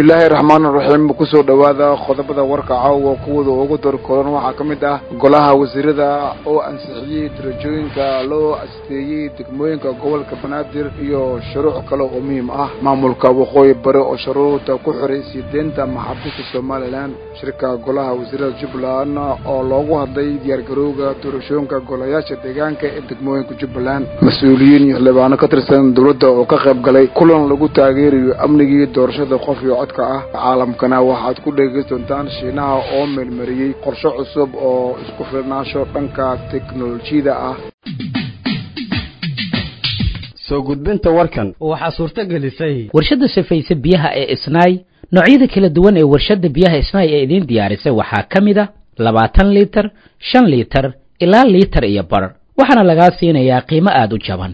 bismillaahi raxmaan raxiim kusoo dhowaada qodobada warka caawa kuwada ugu dorkoran waxaa ka mid ah golaha wasiirada oo ansixiyey darajooyinka loo asteeyey degmooyinka gobolka banaadir iyo shuruuc kale oo muhiim ah maamulka waqooyi bari oo shuruuda ku xiray siideenta maxaabiista somalilan shirka golaha wasiirada jubbaland oo loogu hadlay diyaargarowga doorashooyinka golayaasha deegaanka ee degmooyinka jubbaland mas-uuliyiin iyo xildhibaano ka tirsan dowladda oo ka qayb galay kulan lagu taageerayo amnigii doorashada qof iyo codka ah caalamkana waxaad ku dhegeysan doontaan shiinaha oo meelmariyey qorshe cusub oo isku filnaasho dhanka teknolojiyada ah soo gudbinta warkan waxaa suurto gelisay warshadda safayse biyaha ee isnaay noocyada kala duwan ee warshadda biyaha isnaay ee idiin diyaarisay waxaa ka mid a labaatan liitar shan liitar ilaa liitar iyo bar waxaana lagaa siinayaa qiimo aada u jaban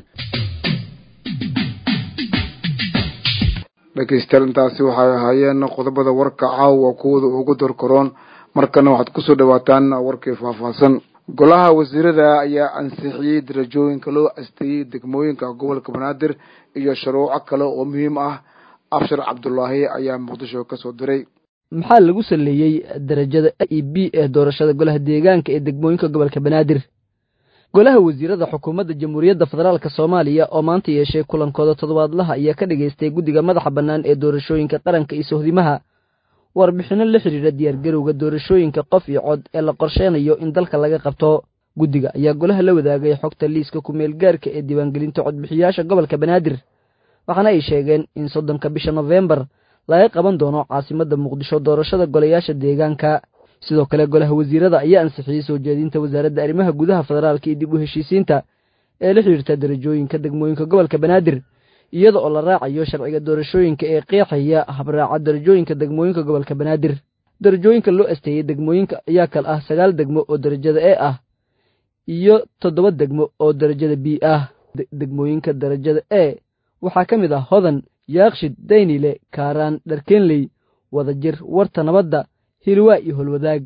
dhegeystayaal intaasi waxay ahaayeen qodobada warka caawa kuwada ugu dorkaroon markana waxaad kusoo dhawaataan warkii faahfaahsan golaha wasiirada ayaa ansixiyey darajooyinka loo asteeyey degmooyinka gobolka banaadir iyo shuruuco kale oo muhiim ah abshar cabdulaahi ayaa muqdisho kasoo diray maxaa lagu saleeyey darajada a e b ee doorashada golaha deegaanka ee degmooyinka gobolka banaadir golaha wasiirada xukuumadda jamhuuriyadda federaalk soomaaliya oo maanta yeeshay kulankooda toddobaadlaha ayaa ka dhagaystay guddiga madaxa bannaan ee doorashooyinka qaranka iyo sohdimaha warbixinno la xidhiidha diyaargarowga doorashooyinka qof iyo cod ee la qorsheynayo in dalka laga qabto guddiga ayaa golaha la wadaagay xogta liiska ku-meel gaarka ee diiwaangelinta codbixiyaasha gobolka banaadir waxaana ay sheegeen in soddonka bisha nofembar laga qaban doono caasimadda muqdisho doorashada golayaasha deegaanka sidoo kale golaha wasiirada ayaa ansixiyey soo jeedinta wasaaradda arrimaha gudaha federaalka iyo dib u heshiisiinta ee la xidhiirta darajooyinka degmooyinka gobolka banaadir iyada oo la raacayo sharciga doorashooyinka ee qeexaya habraaca darajooyinka degmooyinka gobolka banaadir darajooyinka loo asteeyey degmooyinka ayaa kal ah sagaal degmo oo darajada e ah iyo toddoba degmo oo darajada b ah degmooyinka darajada e waxaa ka mid ah hodan yaakshid daynile kaaraan dharkeenley wadajir warta nabadda hilwaa iyo holwadaag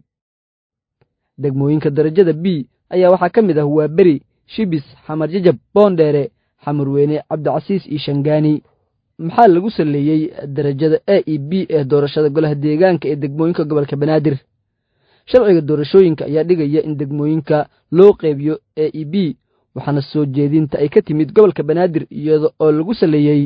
degmooyinka darajada b ayaa waxaa ka mid ah waa beri shibis xamar jajab boondheere xamarweyne cabdicasiis iyo shangaani maxaa lagu saleeyey darajada a e b ee doorashada golaha deegaanka ee degmooyinka gobolka banaadir sharciga doorashooyinka ayaa dhigaya in degmooyinka loo qeybiyo a e b waxaana soo jeedinta ay ka timid gobolka banaadir iyada oo lagu saleeyey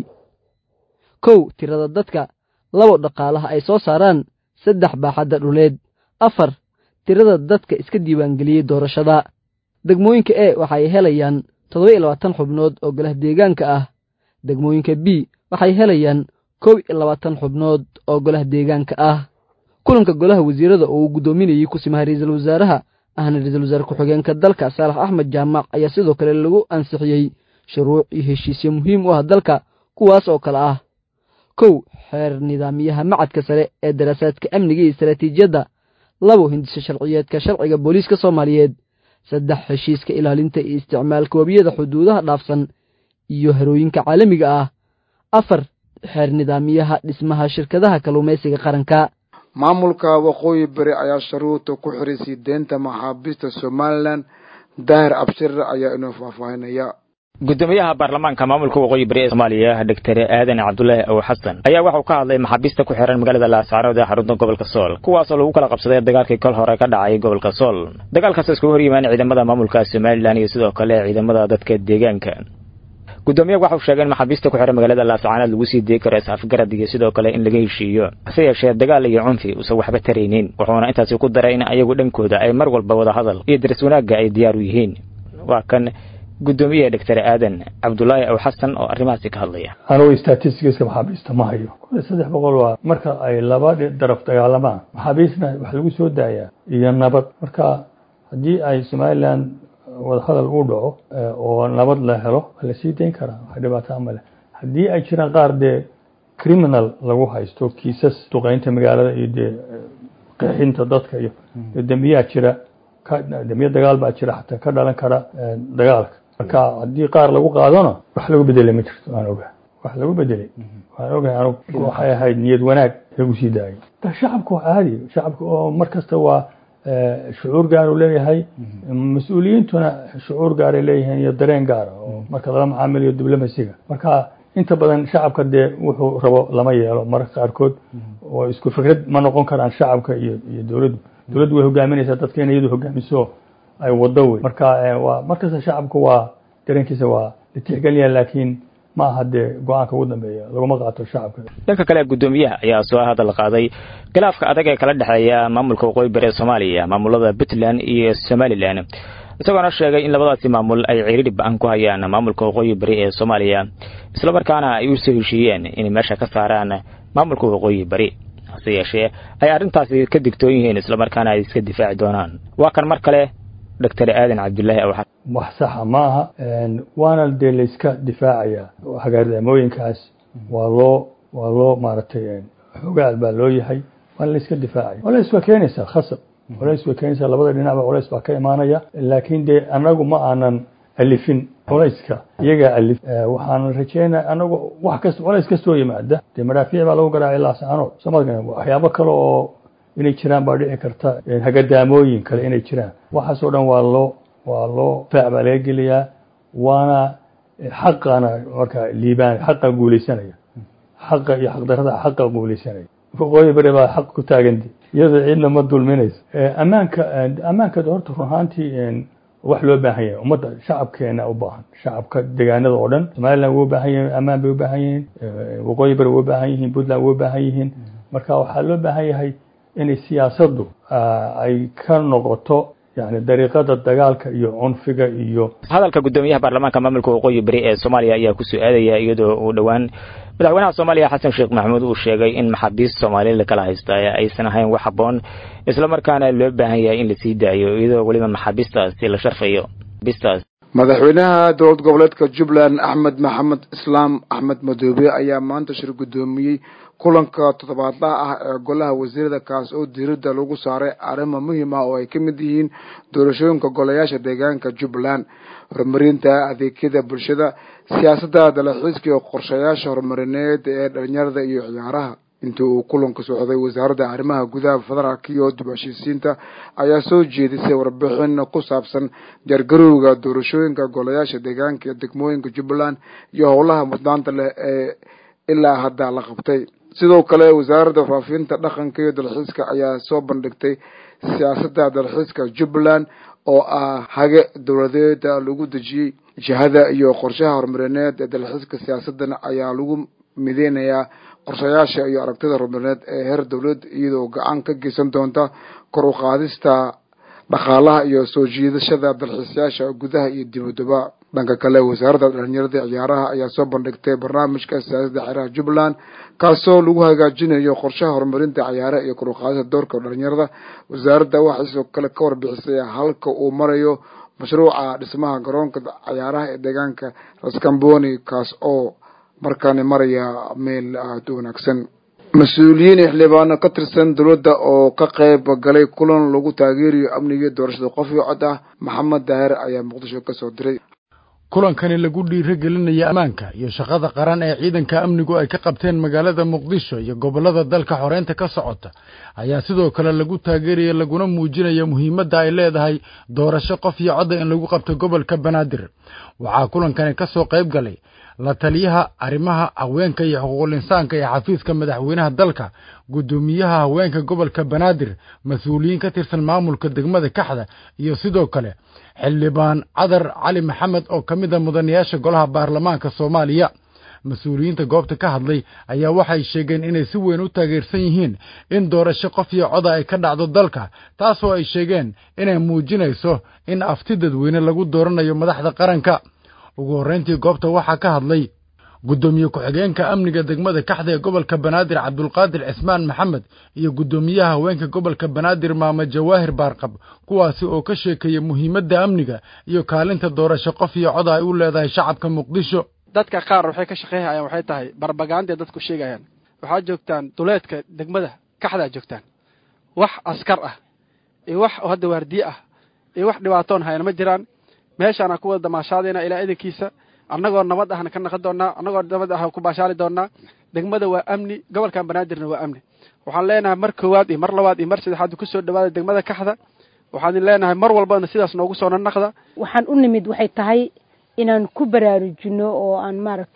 kow tirada dadka labo dhaqaalaha ay soo saaraan saddex baaxadda dhuleed afar tirada dadka iska diiwaangeliyey doorashada degmooyinka e waxay helayaan toddoba iyo labaatan xubnood oo golaha deegaanka ah degmooyinka b waxay helayaan kow iyo labaatan xubnood oo golaha deegaanka ah kulanka golaha wasiirada oo uu guddoominayey kusimaha ra-iisul wasaaraha ahna ra-iisul wasaare ku-xigeenka dalka saalax axmed jaamac ayaa sidoo kale lagu ansixiyey shuruuc iyo heshiisyo muhiim u ah dalka kuwaas oo kale ah kow xeer nidaamiyaha macadka sare ee daraasaadka amniga iyo istaraatiijiyadda labo hindisa sharciyeedka sharciga booliiska soomaaliyeed saddex heshiiska ilaalinta iyo isticmaalka webiyada xuduudaha dhaafsan iyo harooyinka caalamiga ah afar xeer nidaamiyaha dhismaha shirkadaha kalluumaysiga qaranka maamulka waqooyi bari ayaa sharuuda ku xiray siideenta maxaabiista somalilan daahir abshir ayaa inoo faahfaahinaya gudoomiyaha baarlamaanka maamulka waqooyi bari ee soomaaliya doctor aadan cabdulaahi aw xasan ayaa waxauu ka hadlay maxaabiista ku xiran magaalada laascaanood ee xarunta gobolka sool kuwaasoo lagu kala qabsaday dagaalkii kol hore ka dhacay gobolka sool dagaalkaas iskugu hor yimaan ciidamada maamulka somalilan iyo sidoo kale ciidamada dadka deegaanka gudoomiyaha waxau sheegay in maxaabiista ku xiran magaalada laascaanood lagu sii dii karo is-afgarad iyo sidoo kale in laga heshiiyo hase yeeshee dagaal iyo cunfi uusan waxba taraynin wuxuuna intaasi ku daray in ayagu dhankooda ay mar walba wada hadal iyo daris wanaagga ay diyaar u yihiin waa kan gudoomiyaha doctor aadan cabdulaahi aw xasan oo arrimahaasi ka hadlaya anugu statistiska maxaabiista ma hayo kun iyo saddex boqol waa marka ay laba daraf dagaalamaan maxaabiistna wax lagu soo daayaa iyo nabad marka haddii ay somalilan wadahadal uu dhaco oo nabad la helo waa lasii dayn karaa wax dhibaataa male haddii ay jiraan qaar dee criminal lagu haysto kiisas duqeynta magaalada iyo dee qeexinta dadka iyo dembiyaa jira dembiya dagaal baa jira xataa ka dhalan kara dagaalka marka haddii qaar lagu qaadona wax lagu bedelay ma jirto waan ogahay wax lagu bedelay waan ogahay anug waxay ahayd niyad wanaag lagu sii daayay shacabka waa caadi shacabka oo mar kasta waa shucuur gaar uu leeyahay mas-uuliyiintuna shucuur gaaray leeyihiin iyo dareen gaara oo marka lala macaamiliyo diblamasiga marka inta badan shacabka dee wuxuu rabo lama yeelo mararka qaarkood oo isku fikrad ma noqon karaan shacabka iyo iyo dowladdu dowladdu way hogaaminaysaa dadka in iyadu hogaamiso ay wado wey marka waa markasta shacabku waa dareenkiisa waa la tixgelinaya laakiin ma aha dee go-aanka ugu dambeeya laguma qaato shacabka dhanka kale guddoomiyaha ayaa soo hadal qaaday khilaafka adag ee kala dhexeeya maamulka waqooyi bari ee soomaaliya maamulada puntland iyo somalilan isagoona sheegay in labadaasi maamul ay ciriiri ba-an ku hayaan maamulka waqooyi bari ee soomaaliya islamarkaana ay u soo heshiiyeen inay meesha ka saaraan maamulka waqooyi bari hase yeeshee ay arrintaasi ka digtoon yihiin islamarkaana ay iska difaaci doonaan waa kan mar kale doctor aadan cabdullaahi awxad wax saxa ma aha waana dee layska difaacaya hagaardamooyinkaas waa loo waa loo maaragtay xogaal baa loo yahay waana layska difaacaya colays waa keenaysaa khasab colays way keenaysaa labada dhinacba colays baa ka imaanaya laakiin dee annagu ma aanan alifin culayska iyagaa alif waxaan rajeynaya anagu wax kasta colays kastoo yimaada dee madhaafiic baa lagu garaacay ilaa saanood soomaalka waxyaabo kale oo inay jiraan baa dhici karta hagadaamooyin kale inay jiraan waxaasoo dhan waa loo waa loo faac baa laga geliyaa waana xaqana marka liibaan xaqa guulaysanaya xaqa iyo xaqdarada xaqa guulaysanaya waqooyi bari baa xaq ku taaganta iyadoo ciidna ma dulminayso ammaanka ammaanka horta run ahaantii wax loo baahan yahay ummadda shacabkeena u baahan shacabka deegaanada oo dhan somaliland way u baahan yihiin ammaan bay u baahan yihiin waqooyi bari way u baahan yihiin puntland way u baahan yihiin marka waxaa loo baahan yahay inay siyaasaddu ay ka noqoto yani dariiqada dagaalka iyo cunfiga iyo hadalka guddoomiyaha baarlamaanka maamulka waqooyi bari ee soomaaliya ayaa kusoo aadaya iyadoo uu dhowaan madaxweynaha soomaaliya xasan sheekh maxamuud uu sheegay in maxaabiist soomaaliya lakala haysta aysan ahayn wax habboon islamarkaana loo baahan yahay in lasii daayo iyadoo weliba maxaabiistaasi la sharfayo bistaas madaxweynaha dowlad goboleedka jubbaland axmed maxamed islaam axmed madoobe ayaa maanta shir guddoomiyey kulanka toddobaadlaha ah ee golaha wasiirada kaas oo diiradda lagu saaray arrimo muhiim ah oo ay ka mid yihiin doorashooyinka golayaasha deegaanka jubbaland horumarinta adeegyada bulshada siyaasadda dalaxiiska iyo qorshayaasha horumarineed ee dhalinyarada iyo ciyaaraha intii uu kulanka socday wasaaradda arrimaha gudaha federaalka iyo dib heshiisiinta ayaa soo jeedisay warbixin ku saabsan diyaargarowga doorashooyinka golayaasha deegaanka ee degmooyinka jubbaland iyo howlaha mudnaanta leh ee ilaa hadda la qabtay sidoo kale wasaaradda faafinta dhaqanka iyo dalxiiska ayaa soo bandhigtay siyaasadda dalxiiska jubbaland oo ah hage dowladeeda lagu dejiyey jihada iyo qorshaha horumarineed ee dalxiiska siyaasadan ayaa lagu mideynayaa qorshayaasha iyo aragtida horumarineed ee heer dowlad iyadoo gacan ka geysan doonta kor u qaadista dhaqaalaha iyo soo jiidashada dalxiisayaasha gudaha iyo dibadaba dhanka kale wasaaradda dhalinyarada ciyaaraha ayaa soo bandhigtay barnaamijka siyaasadda ciyaaraha jubbaland kaasoo lagu hagaajinayo qorshaha horumarinta ciyaaraha iyo kor u qaadista doorka dhalinyarada wasaaradda waxay sidoo kale ka warbixisay halka uu marayo mashruuca dhismaha garoonka ciyaaraha ee deegaanka raskamboni kaas oo markaani maraya meel aada u wanaagsan mas-uuliyiin xildhibaano ka tirsan dowladda oo ka qayb galay kulan lagu taageerayo amniga doorashada qof iyo cod ah maxamed daahir ayaa muqdisho ka soo diray kulankani lagu dhiiragelinaya ammaanka iyo shaqada qaran ee ciidanka amnigu ay ka qabteen magaalada muqdisho iyo gobollada dalka xoreynta ka socota ayaa sidoo kale lagu taageeraya laguna muujinaya muhiimadda ay leedahay doorasho qof iyo codda in lagu qabto gobolka banaadir waxaa kulankani ka soo qayb galay la taliyaha arrimaha haweenka iyo xuquuqul insaanka ee xafiiska madaxweynaha dalka guddoomiyaha haweenka gobolka banaadir mas-uuliyiin ka tirsan maamulka degmada kaxda iyo sidoo kale xildhibaan cadar cali maxamed oo ka mid a mudanayaasha golaha baarlamaanka soomaaliya mas-uuliyiinta goobta ka hadlay ayaa waxay sheegeen inay si weyn u taageersan yihiin in doorasho qof iyo coda ay ka dhacdo dalka taasoo ay sheegeen inay muujinayso in afti dadweyne lagu dooranayo madaxda qaranka ugu horrayntii goobta waxaa ka hadlay guddoomiye ku-xigeenka amniga degmada kaxda ee gobolka banaadir cabdulqaadir cismaan maxamed iyo guddoomiyaha haweenka gobolka banaadir maame jawaahir baarqab kuwaasi oo ka sheekeeya muhiimadda amniga iyo kaalinta doorasho qof iyo cod ay u leedahay shacabka muqdisho dadka qaar waxay ka shaqeynayaan waxay tahay barbagaandae dadku sheegayaan waxaad joogtaan duleedka degmada kaxdaa joogtaan wax askar ah iyo wax hadda waardiye ah iyo wax dhibaatoon hayana ma jiraan meeshaana ku wada damaashaadayna ilaa idankiisa annagoo nabad ahna ka naqon doonnaa annagoo nabad ah ku baashaali doonnaa degmada waa amni gobolkan banaadirna waa amni waxaan leenahay mar koowaad iyo mar labaad iyo mar saddexaad ku soo dhawaada degmada kaxda waxaan leenahay mar walbana sidaas noogu soo nanaqda waxaan u nimid waxay tahay inaan ku baraarujino oo aan maaragtay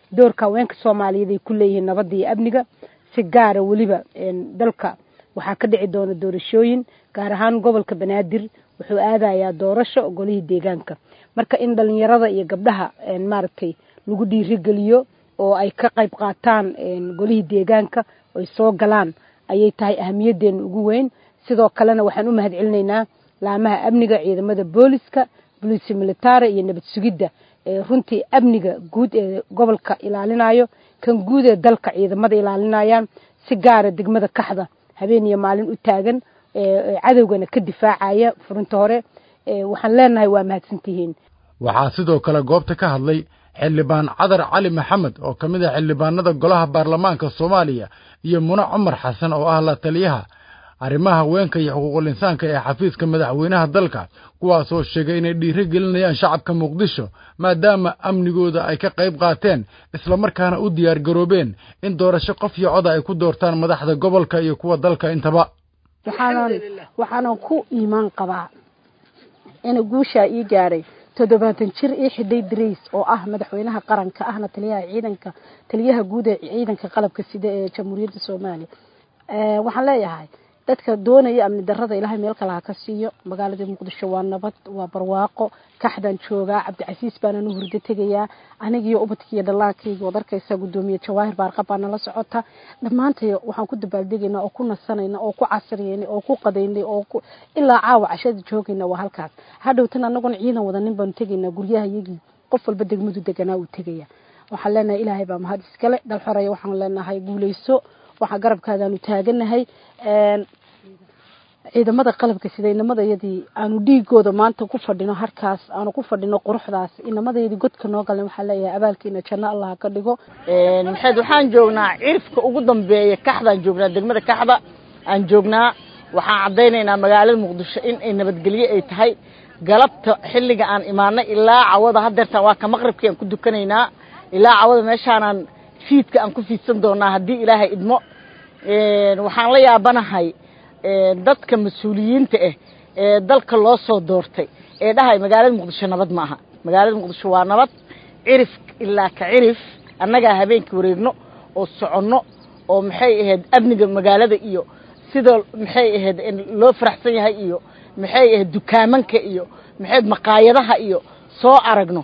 doorka haweenka soomaaliyeed ay ku leeyihiin nabadda iyo amniga si gaara weliba dalka waxaa ka dhici doona doorashooyin gaar ahaan gobolka banaadir wuxuu aadayaa doorasho golihii deegaanka marka in dhalinyarada iyo gabdhaha maaragtay lagu dhiirigeliyo oo ay ka qayb qaataan golihii deegaanka ay soo galaan ayay tahay ahamiyadeena ugu weyn sidoo kalena waxaan u mahad celinaynaa laamaha amniga ciidamada booliska booliisi militari iyo nabad sugidda runtii amniga guud ee gobolka ilaalinayo kan guud ee dalka ciidamada ilaalinayaan si gaara degmada kaxda habeen iyo maalin u taagan cadowgana ka difaacaya furinta hore waxaan leenahay waa mahadsantihiin waxaa sidoo kale goobta ka hadlay xildhibaan cadar cali maxamed oo ka mid ah xildhibaanada golaha baarlamaanka soomaaliya iyo mune cumar xasan oo ah la taliyaha arrimaha haweenka iyo xuquuqul insaanka ee xafiiska madaxweynaha dalka kuwaasoo sheegay inay dhiiro gelinayaan shacabka muqdisho maadaama amnigooda ay ka qayb qaateen islamarkaana u diyaar garoobeen in doorasho qof iyo coda ay ku doortaan madaxda gobolka iyo kuwa dalka intaba waxaanan ku iimaan qabaa ina guushaa ii gaaray toddobaatan jir ii xidhay darays oo ah madaxweynaha qaranka ahna taliyaha ciidanka taliyaha guud ee ciidanka qalabka sida ee jamhuuriyadda soomaaliya waxaan leeyahay dadka doonaya amni darada ilaahay meel kale ha ka siiyo magaalada muqdisho waa nabad waa barwaaqo kaxdaan joogaa cabdicasiis baana nu hurdo tegayaa anigiyo ubadkiiyo dhallaankayga waad arkaysaa gudoomiye jawaahir baarqab baa nala socota dhammaantay waxaan ku dabaaldegaynaa oo ku nasanayna oo ku casriyeynay oo ku qadaynay oo ku ilaa caawa cashada joogayna waa halkaas hadhowtan anaguna ciidan wadanin baanu tegaynaa guryaha iyagii qof walba degmadu deganaa uu tegaya waxaan leenahay ilaahay baa mahad iskale dhal xoreeya waxaan leenahay guuleyso waxaa garabkaadaanu taaganahay ciidamada qalabka sida inamadayadii aanu dhiigooda maanta ku fadhino harkaas aanu ku fadhino quruxdaas inamadayadii godka noo galan waxaa leeyahay abaalkiina janno allah ka dhigo maxayd waxaan joognaa cirifka ugu dambeeya kaxdaan joognaa degmada kaxda aan joognaa waxaan caddaynaynaa magaalada muqdisho in ay nabadgelyo ay tahay galabta xilliga aan imaanay ilaa cawada hadeertaan waa ka maqribkii aan ku dukanaynaa ilaa cawada meeshaanaan fiidka aan ku fiidsan doonaa haddii ilaahay idmo waxaan la yaabanahay dadka mas-uuliyiinta ah ee dalka loo soo doortay ee dhahay magaalada muqdisho nabad ma aha magaalada muqdisho waa nabad cirif ilaa ka cirif annagaa habeenkii wareegno oo soconno oo maxay ahayd amniga magaalada iyo sida maxay ahayd loo faraxsan yahay iyo maxay ahayd dukaamanka iyo maxayd maqaayadaha iyo soo aragno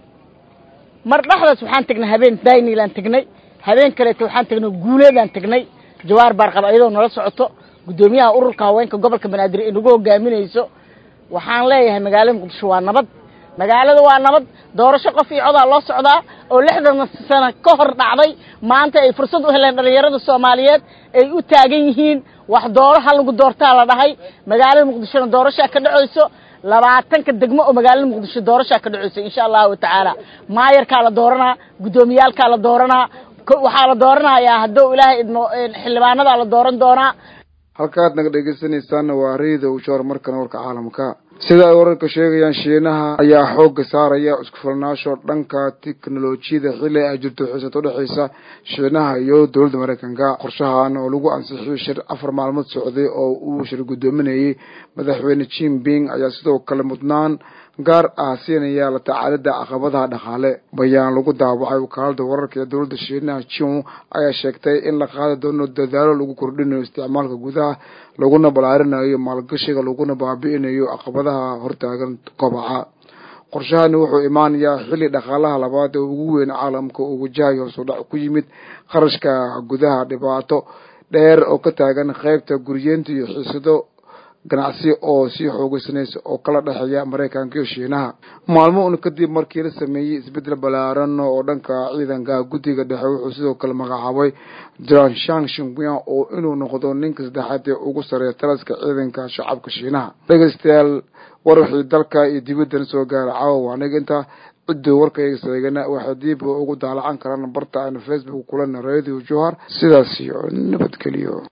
mar dhexdaas waxaan tegnay habeen daynilaan tegnay habeen kaleeto waxaan tegnay guuleedaan tegnay jawaar baarqab ayadoo nala socoto guddoomiyaha ururka haweenka gobolka banaadir inagu hogaaminayso waxaan leeyahay magaalada muqdisho waa nabad magaalada waa nabad doorasho qof iyo codaa loo socdaa oo lixdan sano ka hor dhacday maanta ay fursad u heleen dhallinyarada soomaaliyeed ay u taagan yihiin wax dooro ha lagu doortaa la dhahay magaalada muqdishona doorashaa ka dhacayso labaatanka degmo oo magaalada muqdisho doorashaa ka dhacayso insha allahu tacaala maayarkaa la dooranaa guddoomiyaalkaa la dooranaa waxaa la dooranayaa hadduu ilaahay idmo xildhibaanadaa la dooran doonaa halkaad naga dhegeysanaysaana waa rayda ushoor markana warka caalamka sida ay wararka sheegayaan shiinaha ayaa xoogga saaraya isku filnaasho dhanka tiknolojiyada xilli ay jirto xiisad udhexeysa shiinaha iyo dowladda mareykanka qorshahan oo lagu ansixiyey shir afar maalmood socday oo uu shir guddoominayay madaxweyne jinping ayaa sidoo kale mudnaan gaar ah siinaya la tacaalida caqabadaha dhaqaale bayaan lagu daawacay wakaalada wararka ee dowladda shiinaha jin ayaa sheegtay in la qaadi doono dadaalo lagu kordhinayo isticmaalka gudaha laguna balaarinayo maalgashiga laguna baabi'inayo caqabadaha hortaagan kobaca qorshahani wuxuu imaanayaa xilli dhaqaalaha labaad ee ugu weyn caalamka uu wajahayo hoosudhac ku yimid qarashka gudaha dhibaato dheer oo ka taagan qaybta guriyeenta iyo xiisado ganacsi oo sii xoogeysanaysa oo kala dhexeeya maraykanka iyo shiinaha maalmo un kadib markii la sameeyey isbeddel ballaaran oo dhanka ciidanka guddiga dhexe wuxuu sidoo kale magacaabay jan shang shinguyan oo inuu noqdo ninka saddexaad ee ugu sareeya talaska ciidanka shacabka shiinaha dhegeystayaal war wixii dalka iyo dibaddan soo gaara caawa aniga intaa cidduu warkayga seegana waxay diib ugu daalacan karaan barta aynu facebook kulana radio johar sidaas iyo nabadgeliyo